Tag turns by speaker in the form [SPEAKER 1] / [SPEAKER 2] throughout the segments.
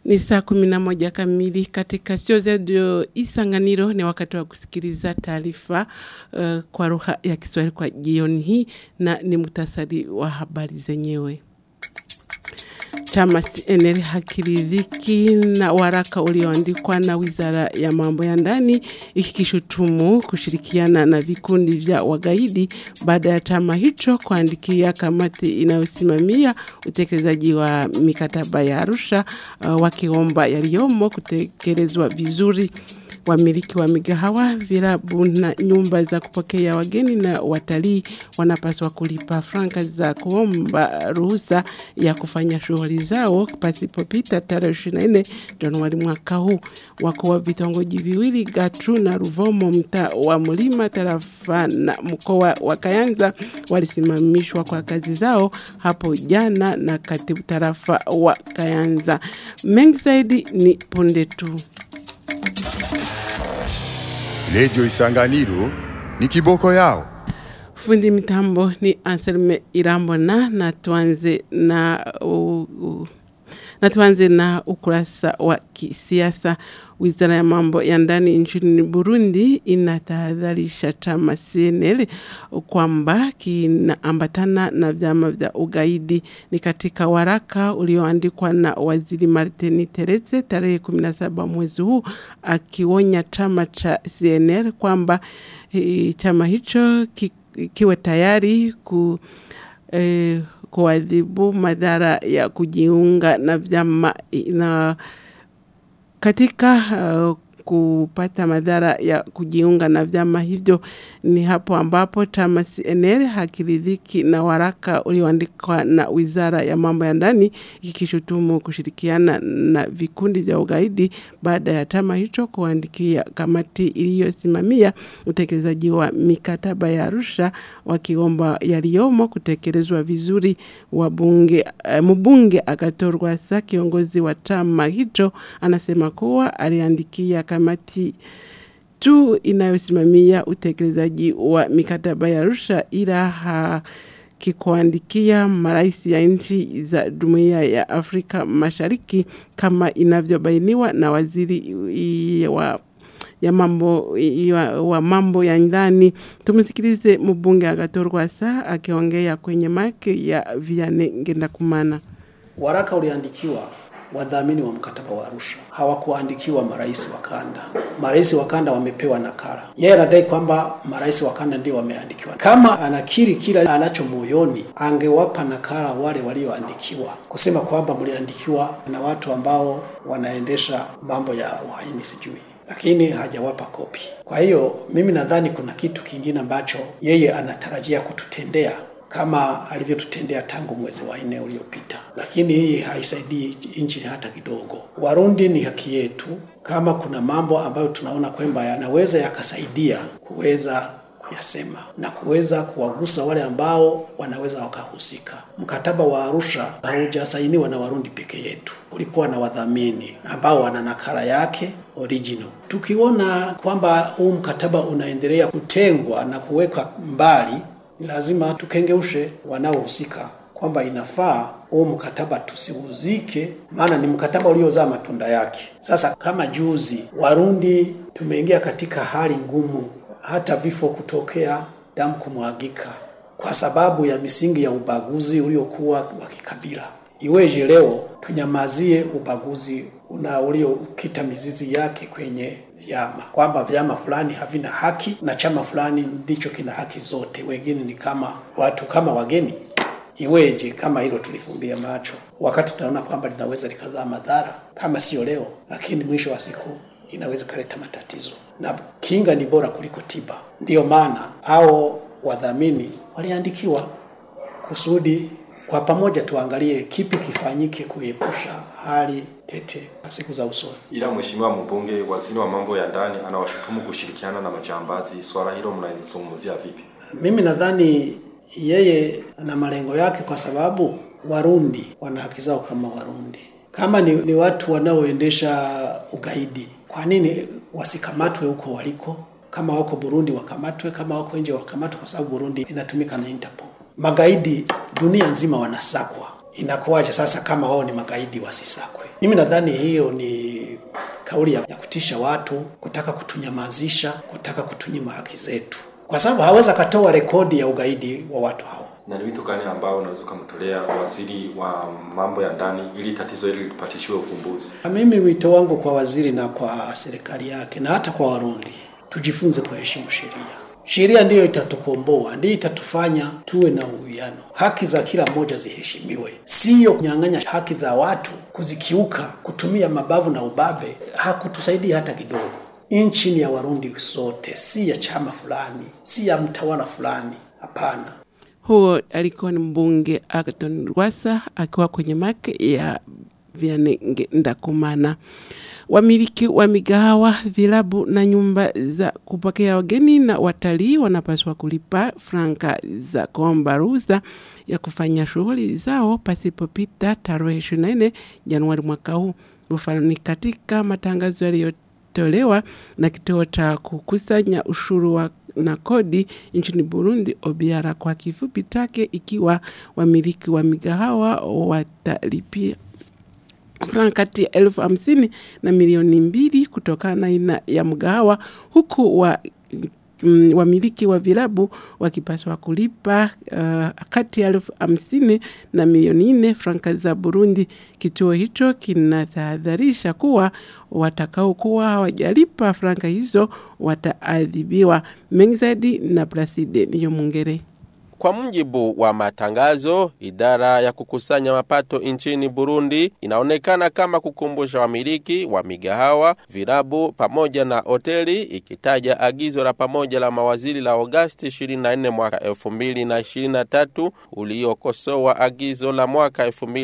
[SPEAKER 1] Ni saa kumi na moja kamili katika studio zetu Isanganiro. Ni wakati wa kusikiliza taarifa uh, kwa lugha ya Kiswahili kwa jioni hii, na ni muhtasari wa habari zenyewe. Chama CNL hakiridhiki na waraka ulioandikwa na Wizara ya Mambo ya Ndani ikikishutumu kushirikiana na vikundi vya wagaidi baada ya chama hicho kuandikia kamati inayosimamia utekelezaji wa mikataba ya Arusha uh, wakiomba yaliyomo kutekelezwa vizuri. Wamiliki wa migahawa, virabu na nyumba za kupokea wageni na watalii wanapaswa kulipa franka za kuomba ruhusa ya kufanya shughuli zao pasipopita tarehe 24 Januari mwaka huu. Wakuu wa vitongoji viwili Gatu na Ruvomo, mtaa wa Mlima, tarafa na mkoa wa Kayanza walisimamishwa kwa kazi zao hapo jana na katibu tarafa wa Kayanza. Mengi zaidi ni punde tu.
[SPEAKER 2] Redio Isanganiro ni kiboko yao.
[SPEAKER 1] Fundi mitambo ni Anselme Irambona na tuanze na uh, uh, na tuanze na ukurasa wa kisiasa. Wizara ya mambo ya ndani nchini Burundi inatahadharisha chama CNL kwamba kinaambatana na vyama vya ugaidi. Ni katika waraka ulioandikwa na waziri Martin Teretse tarehe 17 mwezi huu, akionya chama cha CNL kwamba e, chama hicho ki, kiwe tayari ku e, kuadhibu madhara ya kujiunga na vyama na katika uh, kupata madhara ya kujiunga na vyama hivyo. Ni hapo ambapo chama CNL hakiridhiki na waraka ulioandikwa na Wizara ya Mambo ya Ndani ikikishutumu kushirikiana na vikundi vya ugaidi baada ya chama hicho kuandikia kamati iliyosimamia utekelezaji wa mikataba ya Arusha wakiomba yaliyomo kutekelezwa vizuri. Wabunge, uh, mbunge akatorwa sa kiongozi wa chama hicho anasema kuwa aliandikia kamati tu inayosimamia utekelezaji wa mikataba ya Arusha ila hakikuandikia marais ya nchi za Jumuiya ya Afrika Mashariki kama inavyobainiwa na waziri wa ya mambo ya, wa mambo ya ndani. Tumsikilize mbunge Agathon saa akiongea kwenye make ya Vianney Ngendakumana.
[SPEAKER 3] Waraka uliandikiwa wadhamini wa mkataba wa Arusha hawakuandikiwa marais wa kanda. Marais wa kanda wamepewa nakala. Yeye anadai kwamba marais wa kanda ndio wameandikiwa. Kama anakiri kila anacho moyoni, angewapa nakala wale walioandikiwa, kusema kwamba mliandikiwa na watu ambao wanaendesha mambo ya uhaini sijui lakini hajawapa kopi. Kwa hiyo mimi nadhani kuna kitu kingine ambacho yeye anatarajia kututendea kama alivyotutendea tangu mwezi wa nne uliopita, lakini hii haisaidii nchi hata kidogo. Warundi ni haki yetu, kama kuna mambo ambayo tunaona kwamba yanaweza yakasaidia kuweza kuyasema na kuweza kuwagusa wale ambao wanaweza wakahusika. Mkataba wa Arusha haujasainiwa na Warundi peke yetu, ulikuwa na wadhamini ambao wana nakala yake original. Tukiona kwamba huu mkataba unaendelea kutengwa na kuwekwa mbali, ni lazima tukengeushe wanaohusika kwamba inafaa huu mkataba tusiuzike, maana ni mkataba uliozaa matunda yake. Sasa kama juzi Warundi tumeingia katika hali ngumu, hata vifo kutokea, damu kumwagika kwa sababu ya misingi ya ubaguzi uliokuwa wa kikabila. Iweje leo tunyamazie ubaguzi una uliokita mizizi yake kwenye vyama, kwamba vyama fulani havina haki na chama fulani ndicho kina haki zote, wengine ni kama watu kama wageni. Iweje kama hilo tulifumbia macho, wakati tunaona kwamba linaweza likazaa madhara, kama sio leo, lakini mwisho wa siku inaweza kaleta matatizo, na kinga ni bora kuliko tiba. Ndiyo maana hao wadhamini waliandikiwa kusudi kwa pamoja tuangalie kipi kifanyike kuepusha hali tete siku za usoni.
[SPEAKER 4] Ila mheshimiwa mbunge, waziri wa mambo ya ndani anawashutumu kushirikiana na majambazi. Swala hilo mnalizungumzia vipi?
[SPEAKER 3] Mimi nadhani yeye ana malengo yake, kwa sababu Warundi wana haki zao kama Warundi. Kama ni, ni watu wanaoendesha ugaidi, kwa nini wasikamatwe huko waliko? Kama wako Burundi wakamatwe, kama wako nje wakamatwe, kwa sababu Burundi inatumika na Interpol. Magaidi dunia nzima wanasakwa. Inakuwaje sasa kama wao ni magaidi wasisakwe? Mimi nadhani hiyo ni kauli ya, ya kutisha watu, kutaka kutunyamazisha, kutaka kutunyima haki zetu, kwa sababu hawezi akatoa rekodi ya ugaidi wa watu hao.
[SPEAKER 4] Na ni wito gani ambao unaweza ukamtolea waziri wa mambo ya ndani ili tatizo hili lipatishiwe ufumbuzi?
[SPEAKER 3] Mimi wito wangu kwa waziri na kwa serikali yake na hata kwa Warundi, tujifunze kuheshimu sheria. Sheria ndiyo itatukomboa, ndiyo itatufanya tuwe na uwiano. Haki za kila mmoja ziheshimiwe, siyo kunyang'anya haki za watu, kuzikiuka, kutumia mabavu na ubabe. Hakutusaidia hata kidogo. Nchi ni ya Warundi sote, si ya chama fulani, si ya mtawala fulani. Hapana.
[SPEAKER 1] Huo alikuwa ni mbunge Agathon Rwasa akiwa kwenye make ya Vianenge Ndakumana. Wamiliki wa migahawa, vilabu na nyumba za kupokea wageni na watalii wanapaswa kulipa franka za kuomba ruhusa ya kufanya shughuli zao pasipopita tarehe 24 Januari mwaka huu. Mfano ni katika matangazo yaliyotolewa na kituo cha kukusanya ushuru wa na kodi nchini Burundi Obiara kwa kifupi take, ikiwa wamiliki wa migahawa watalipia franka kati ya elfu hamsini na milioni mbili kutokana na aina ya mgahawa, huku wa mm, wamiliki wa vilabu wakipaswa kulipa uh, kati ya elfu hamsini na milioni nne franka za Burundi. Kituo hicho kinatahadharisha kuwa watakaokuwa hawajalipa franka hizo wataadhibiwa. Mengi zaidi na Placide Niyo Mungere.
[SPEAKER 5] Kwa mujibu wa matangazo, idara ya kukusanya mapato nchini Burundi inaonekana kama kukumbusha wamiliki wa migahawa, vilabu pamoja na hoteli, ikitaja agizo la pamoja la mawaziri la Agosti 24 mwaka 2023 uliokosoa agizo la mwaka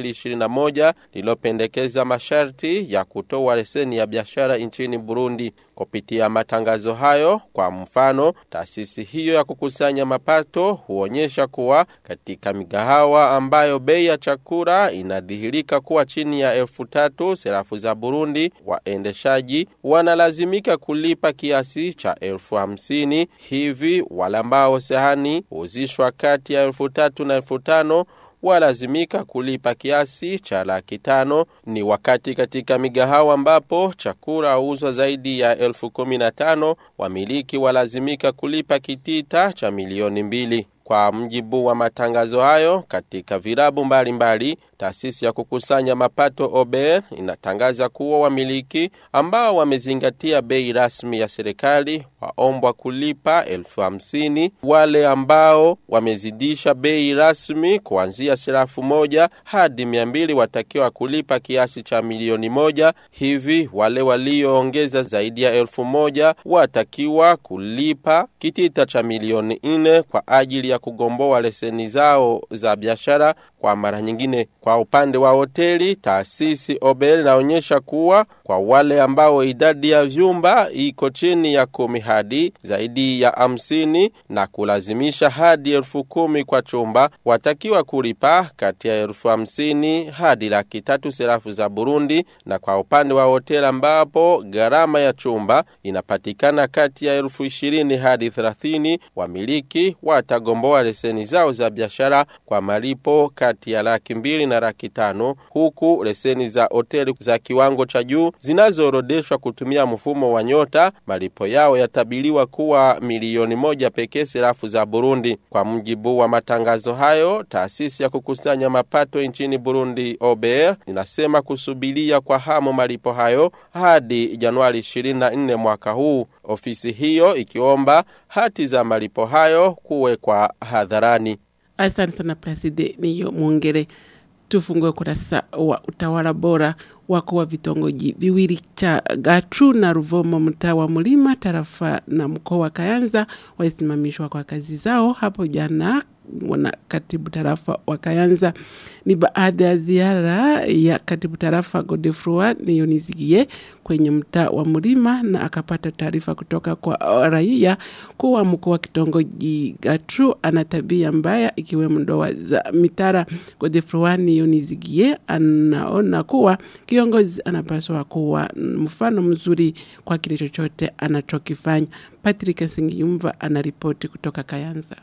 [SPEAKER 5] 2021 lilopendekeza masharti ya kutoa leseni ya biashara nchini Burundi. Kupitia matangazo hayo, kwa mfano, taasisi hiyo ya kukusanya mapato huonyesha kuwa katika migahawa ambayo bei ya chakula inadhihirika kuwa chini ya elfu tatu serafu za Burundi, waendeshaji wanalazimika kulipa kiasi cha elfu hamsini. Hivi wale ambao sahani huzishwa kati ya elfu tatu na elfu tano walazimika kulipa kiasi cha laki tano. Ni wakati katika migahawa ambapo chakula huuzwa zaidi ya elfu kumi na tano wamiliki walazimika kulipa kitita cha milioni mbili. Kwa mjibu wa matangazo hayo, katika vilabu mbalimbali, taasisi ya kukusanya mapato OBR inatangaza kuwa wamiliki ambao wamezingatia bei rasmi ya serikali waombwa kulipa elfu hamsini. Wale ambao wamezidisha bei rasmi kuanzia serafu moja hadi mia mbili watakiwa kulipa kiasi cha milioni moja. Hivi wale walioongeza zaidi ya elfu moja watakiwa kulipa kitita cha milioni nne kwa ajili ya kugomboa leseni zao za biashara kwa mara nyingine. Kwa upande wa hoteli, taasisi Obel inaonyesha kuwa kwa wale ambao idadi ya vyumba iko chini ya kumi hadi zaidi ya hamsini na kulazimisha hadi elfu kumi kwa chumba, watakiwa kulipa kati ya elfu hamsini hadi laki tatu serafu za Burundi, na kwa upande wa hoteli ambapo gharama ya chumba inapatikana kati ya elfu ishirini hadi thelathini, wamiliki watagomboa leseni zao za biashara kwa malipo kati ya laki mbili na laki tano huku leseni za hoteli za kiwango cha juu zinazoorodeshwa kutumia mfumo wa nyota malipo yao yatabiliwa kuwa milioni moja pekee serafu za Burundi. Kwa mujibu wa matangazo hayo, taasisi ya kukusanya mapato nchini Burundi OBR inasema kusubiria kwa hamu malipo hayo hadi Januari 24 mwaka huu, ofisi hiyo ikiomba hati za malipo hayo kuwekwa hadharani.
[SPEAKER 1] Asante sana Placide Niyo Mwongere. Tufungue kurasa wa utawala bora wako wa vitongoji viwili cha Gachu na Ruvomo mtaa wa Mlima tarafa na mkoa wa Kayanza walisimamishwa kwa kazi zao hapo jana na katibu tarafa wa Kayanza. Ni baada ya ziara ya katibu tarafa Godefroy Niyonizigie kwenye mtaa wa Mlima, na akapata taarifa kutoka kwa raia kuwa mkuu wa kitongoji Gatru ana tabia mbaya ikiwemo ndoa za mitara. Godefroy Niyonizigie anaona kuwa kiongozi anapaswa kuwa mfano mzuri kwa kile chochote anachokifanya. Patrick Singiyumva anaripoti kutoka Kayanza.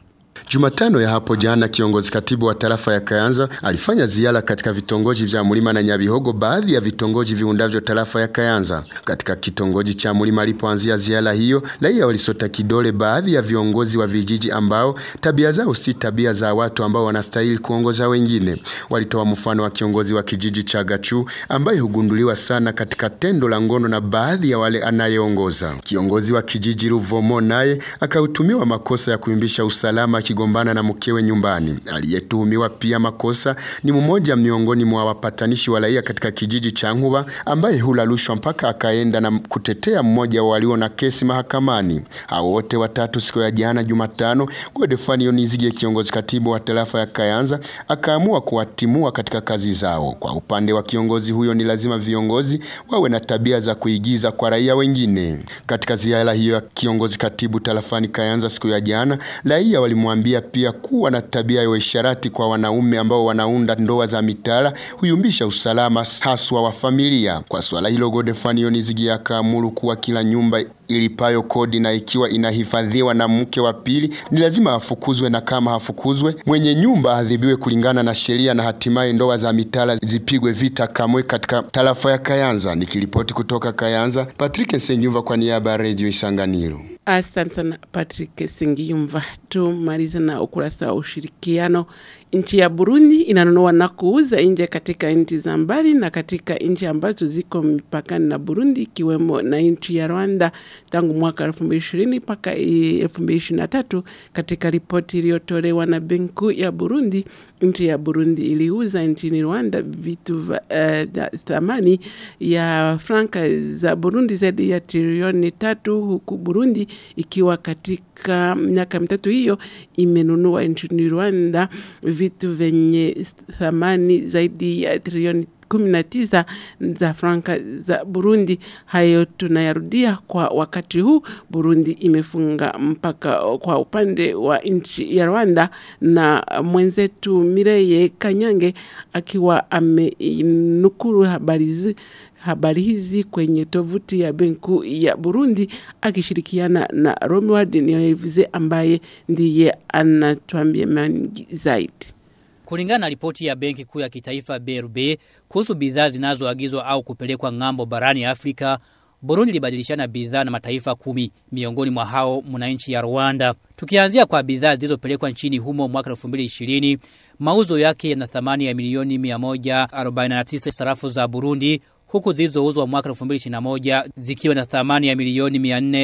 [SPEAKER 6] Jumatano ya hapo jana, kiongozi katibu wa tarafa ya Kayanza alifanya ziara katika vitongoji vya Mulima na Nyabihogo, baadhi ya vitongoji viundavyo tarafa ya Kayanza. Katika kitongoji cha Mulima alipoanzia ziara hiyo, raia walisota kidole baadhi ya viongozi wa vijiji ambao tabia zao si tabia za watu ambao wanastahili kuongoza wengine. Walitoa mfano wa kiongozi wa kijiji cha Gachu ambaye hugunduliwa sana katika tendo la ngono na baadhi ya wale anayeongoza. Kiongozi wa kijiji Ruvomo naye akautumiwa makosa ya kuimbisha usalama akigombana na mkewe nyumbani. Aliyetuhumiwa pia makosa ni mmoja miongoni mwa wapatanishi wa raia katika kijiji cha Nkuba ambaye hula rushwa mpaka akaenda na kutetea mmoja wa walio na kesi mahakamani. Hao wote watatu siku ya jana Jumatano, Godefani Onizige, kiongozi katibu wa tarafa ya Kayanza, akaamua kuwatimua katika kazi zao. Kwa upande wa kiongozi huyo, ni lazima viongozi wawe na tabia za kuigiza kwa raia wengine. Katika ziara hiyo ya kiongozi katibu tarafani Kayanza siku ya jana, raia walimwambia pia kuwa na tabia ya uisharati kwa wanaume ambao wanaunda ndoa za mitala huyumbisha usalama haswa wa familia. Kwa swala hilo, Godefani Onizigi akaamuru kuwa kila nyumba ilipayo kodi na ikiwa inahifadhiwa na mke wa pili ni lazima afukuzwe, na kama hafukuzwe mwenye nyumba adhibiwe kulingana na sheria, na hatimaye ndoa za mitala zipigwe vita kamwe katika tarafa ya Kayanza. Nikiripoti kutoka Kayanza, Patrick Nsengyumva kwa niaba ya Radio Isanganiro.
[SPEAKER 1] Asante sana Patrick Singiyumva. Tumalize na ukurasa wa ushirikiano. Nchi ya Burundi inanunua na kuuza nje katika nchi za mbali na katika nchi ambazo ziko mipakani na Burundi ikiwemo na nchi ya Rwanda tangu mwaka 2020 mpaka 2023. Katika ripoti iliyotolewa na Benki ya Burundi, nchi ya Burundi iliuza nchini Rwanda vitu vya uh, thamani ya franka za Burundi zaidi ya trilioni tatu huku Burundi ikiwa katika miaka mitatu hiyo imenunua nchini Rwanda vitu vyenye thamani zaidi ya trilioni kumi na tisa za franka za Burundi. Hayo tunayarudia kwa wakati huu Burundi imefunga mpaka kwa upande wa nchi ya Rwanda, na mwenzetu Mireye Kanyange akiwa amenukuru habari hizi habari hizi kwenye tovuti ya benki ya Burundi akishirikiana na Romward Niyoivuze ambaye ndiye anatuambia mengi zaidi.
[SPEAKER 7] Kulingana na ripoti ya Benki Kuu ya Kitaifa BRB kuhusu bidhaa zinazoagizwa au kupelekwa ng'ambo barani Afrika, Burundi libadilishana bidhaa na mataifa kumi, miongoni mwa hao mna nchi ya Rwanda. Tukianzia kwa bidhaa zilizopelekwa nchini humo mwaka 2020, mauzo yake yana thamani ya milioni 149 sarafu za Burundi huku zilizouzwa mwaka 2021 zikiwa na thamani ya milioni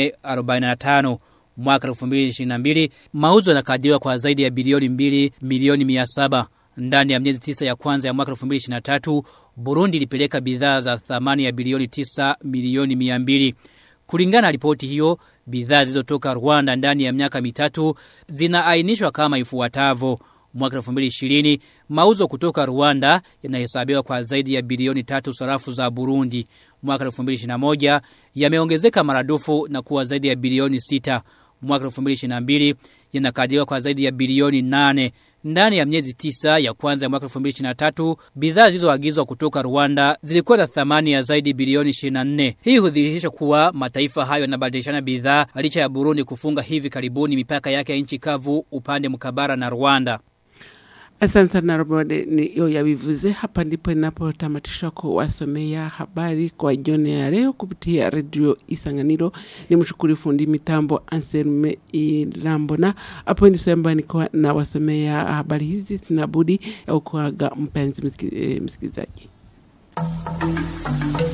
[SPEAKER 7] 445 mwaka 2022 mauzo yanakadiriwa kwa zaidi ya bilioni 2 milioni 700 ndani ya miezi tisa ya kwanza ya mwaka 2023 Burundi ilipeleka bidhaa za thamani ya bilioni 9 milioni 200 kulingana na ripoti hiyo bidhaa zilizotoka Rwanda ndani ya miaka mitatu zinaainishwa kama ifuatavyo mwaka 2020 mauzo kutoka Rwanda yanahesabiwa kwa zaidi ya bilioni tatu sarafu za Burundi. Mwaka 2021 yameongezeka maradufu na kuwa zaidi ya bilioni sita. Mwaka 2022 yanakadiriwa kwa zaidi ya bilioni nane. Ndani ya miezi tisa ya kwanza ya mwaka 2023 bidhaa zilizoagizwa kutoka Rwanda zilikuwa na thamani ya zaidi bilioni 24. Hii hudhihirisha kuwa mataifa hayo yanabadilishana bidhaa licha ya Burundi kufunga hivi karibuni mipaka yake ya nchi kavu upande mkabara na Rwanda.
[SPEAKER 1] Asante sana Robode niyo yabivuze. Hapa ndipo ninapotamatisha kuwasomea habari kwa jioni ya leo kupitia redio Isanganiro. Ni mshukuru fundi mitambo Anselme Ilambona. Hapo ndiso ambayo nilikuwa nawasomea habari hizi, sina budi ya kuaga mpenzi msikilizaji.